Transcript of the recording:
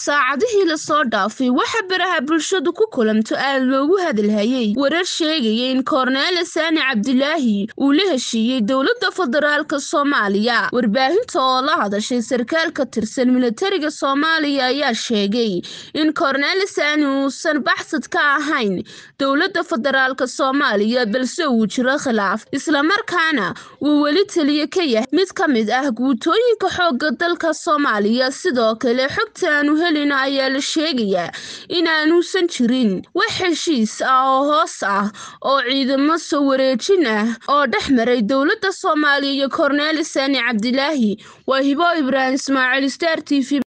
saacadihii lasoo dhaafay waxaa baraha bulshadu ku kulanto aad loogu hadalhayay warar sheegaya in korneele saani cabdilaahi uu la heshiiyey dowladda federaalk soomaaliya warbaahinta oo la hadashay sarkaal ka tirsan militariga soomaaliya ayaa sheegay in korneele saani uusan baxsad ka ahayn dowladda federaalk soomaaliya balse uu jiro khilaaf islamarkaana uu weli taliye ka yahay mid ka mid ah guutooyinka xooga dalka soomaaliya sidoo kale xogta aanu helina ayaa la sheegayaa inaanuusan jirin wax heshiis ah oo hoos ah oo ciidamo soo wareejin ah oo dhex maray dowladda soomaaliya iyo korneele saani cabdilaahi waa hibo ibraahim ismaaciil star t v